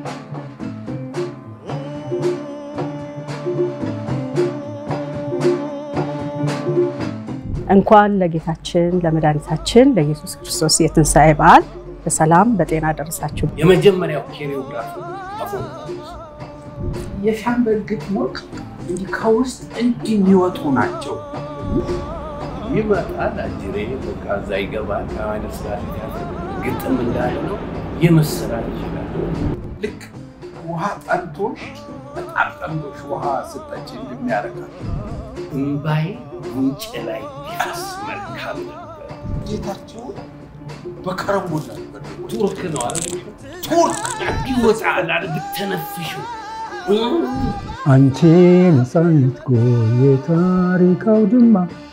እንኳን ለጌታችን ለመድኃኒታችን ለኢየሱስ ክርስቶስ የትንሣኤ በዓል በሰላም በጤና ደረሳችሁ። የመጀመሪያው ኬሪዮግራፍ አፎን የሻምበል ግጥሞች እንዲህ ከውስጥ እንዲህ የሚወጡ ናቸው። ይመጣል አጅሬ በቃ እዛ ይገባል። ከማይነት ስራ ግጥም እንዳለ ነው የምስራች ይችላል። ልክ ውሃ ጠንቶሽ በጣም ጠንቶሽ ውሃ ስጠጭ እንደሚያደርጋል እምባዬ ጉንጭ ላይ ቢፈስ መልካም ነበር። ጌታቸውን በከረሞላ በደጉት ቱርክ ነው አለ ቱርክ ይወጣል አለ ብተነፍሽው አንቺ ነፃነት ጎ የታሪክ አውድማ